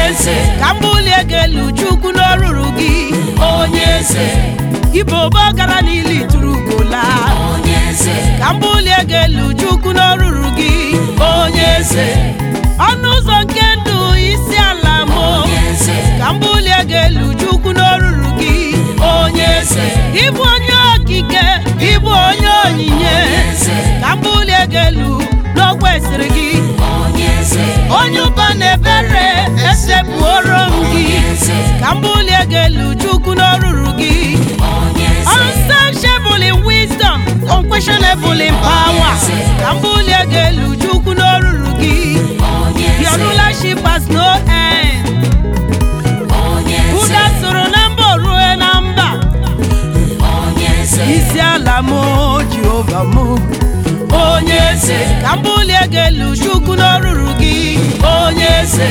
eze ka m bulie gị elu chukwu n'oruru gị onye eze ibo ụbọ gara n'ili tụrụ ugola onye eze ka m bulie gị elu chukwu n'oruru gị onye eze ọnụ ụzọ nke ndụ isi ala m onye eze ka m bulie gị elu chukwu n'oruru gị onye eze ịbụ onye okike ịbụ onye onyinye eze ka m bulie gị elu n'okwesịrị gị onye eze onye ụba na ebere esepụoro m gị eze ka m bulie gị elu chukwu n'oruru gị onye eze unsearchable in wisdom unquestionable in power ka m bulie gị elu chukwu n'oruru gị onye your eze rulership has no end onye ụda eze soro na mba rue na mba onye eze isi ala m jehova m onye eze ka m bulie gị elu chukwu n'oruru gị onye eze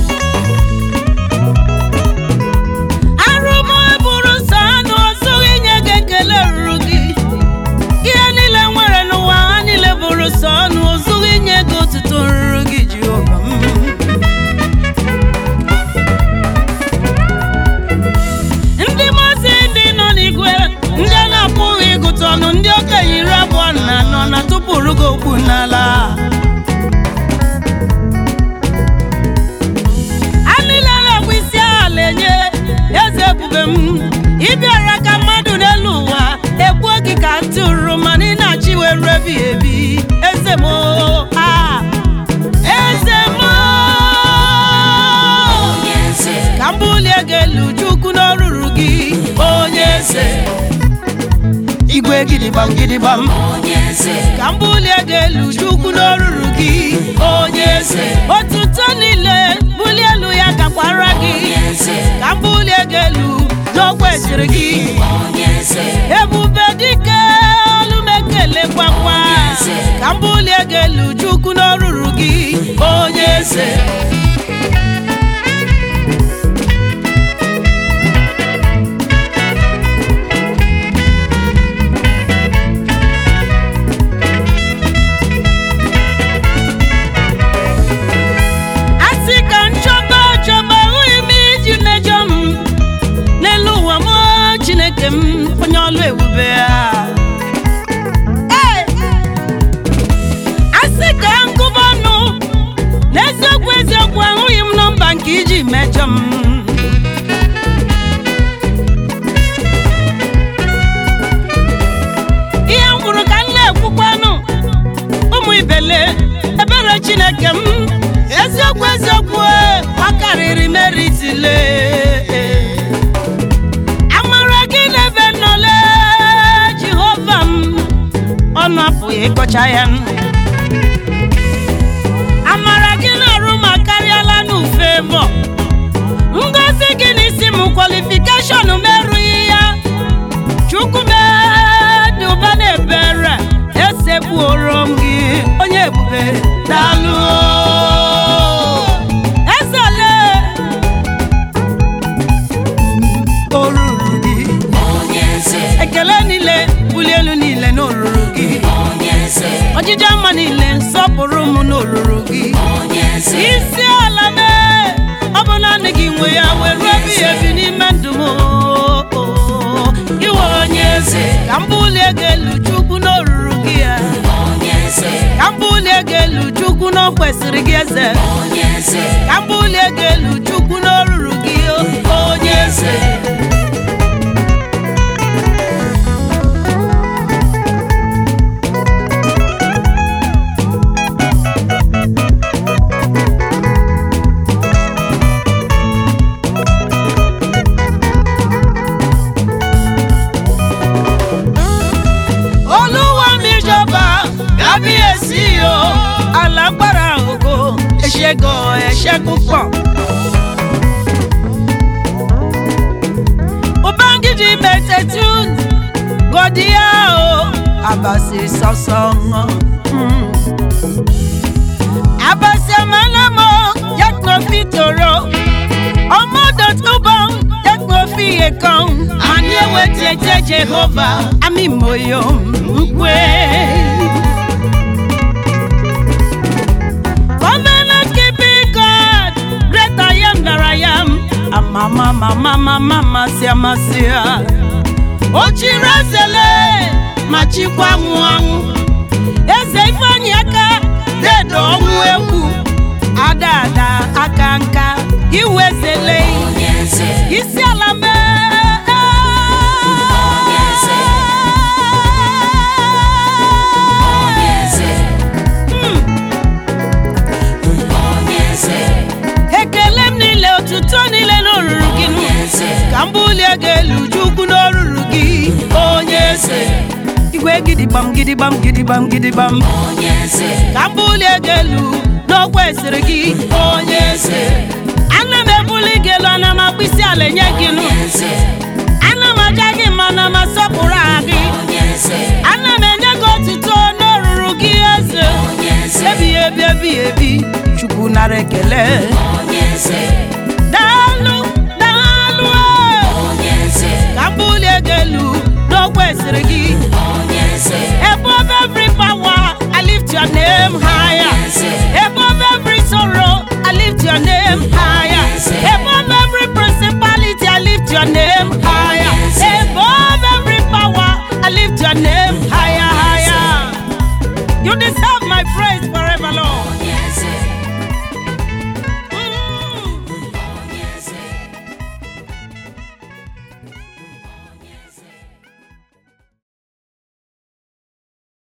arụmọ bụrụ nsọ anụ ọzọ inye gị ekele ruru gị ihe niile nwere n'ụwa ha niile bụrụ sọ ọnụ ọzọ inye gị otuto ruru gị jehova m ndị mazi ndị nọ n'igwe ndị a na-apụghị ịgụta ọnụ ndị okenye iri abụọ na anọ na tụpụrụ gị okwu n'ala a niile na-ekwe isi ala enye eze ebube m ịbịara ka mmadụ n'elu ụwa egbuo gị ka ntụrụ mana ị na-achị were ebighị ebi eze m ah, eze m onye eze ka m bulie gị elu chukwu n'oruru gị onye eze igwe gidigbam gidigbam onye eze ka m bulie gị elu chukwu n'oruru gị onye eze otuto niile bulie elu ya gakwara gị onye eze ka m bulie gị elu n'okwesịrị gị onye eze ebube dike olu m ekele gbakwa ka m bulie gị elu chukwu n'oruru gị onye eze asị ka nchọba chọba ahụghị m iji mejọ m n'elu ụwa m chineke m onye ọlụ ebube ya Ee! asị ka ngụba ọnụ n'eziokwu eziokwu ahụghị m nọmba nke iji mejọ m ihe m kwuru ka m na-ekwukwanụ ụmụ ibele ebere chineke m eziokwu eziokwu e, ọ karịrị meritile amara gị n'ebe nnọle jehova m ọnụ apụghị ịkọcha ya amara gị na-arụ ma karịala n'ufe mọ ngozi gị n'isi m kwalifikeshọn m erughị ya chukwu dị ụba na ebere esekpuoro m gị onye ebube daalụ ezele o ruru gị onye eze ekele niile bulie elu niile n'oruru gị onye eze ọjịja mma niile nsọpụrụ m n'oruru gị onye eze isi ala mee ọ bụ naanị gị nwe ya were ebighị ebi n'ime ndụ m iwe onye eze ka m bulie gị elu chukwu n'oruru gị ya onye eze ka m bulie gị elu chukwu na o kwesịrị gị eze onye eze ka m bulie gị elu chukwu n'oruru gị onye eze olúwa mi jọba kábíyèsí o alágbára ògo ẹ̀ṣẹ̀ gan ẹ̀ṣẹ̀ púpọ̀. ubangiji mẹtẹtù gọdíà o àbàṣì sọsọngọ. àbàṣì ọmọlẹ́mọ yàtọ̀ fi tòrò ọmọdé tó bọ̀ yàtọ̀ fi èkán. àní ewé tiẹ̀ jẹ́ jehova àmì mòyò nkwe. Covenant keeping God, great I am that ma ma ma ma masị amasị ya o chiri ezele ma chikwa anwụ anwụ eze ifeanyị aka dedo ọnwụ egwu ada ada aka nka iwe ezele onye eze isi ala mee Onye eze. onye eze onye eze ekele m niile otuto niile n'oruru gị nụ. onye eze ka m bulie gị elu chukwu n'oruru gị onye eze igwe gidigbam gidigbam gidigbam gidigbam onye eze ka m bulie gị elu n'okwu esiri gị onye eze ana m ebuli gị elu ana m akpụ isi ala enye gị nụ onye eze ana m aja gị mma ana m asọpụrụ aha gị onye eze ana m enye gị otuto n'oruru gị eze onye eze ebighị ebi ebighị ebi chukwu nara ekele onye eze daalụ daalụ onye eze ka m bulie gị elu n'okwu esiri gị onye eze ebe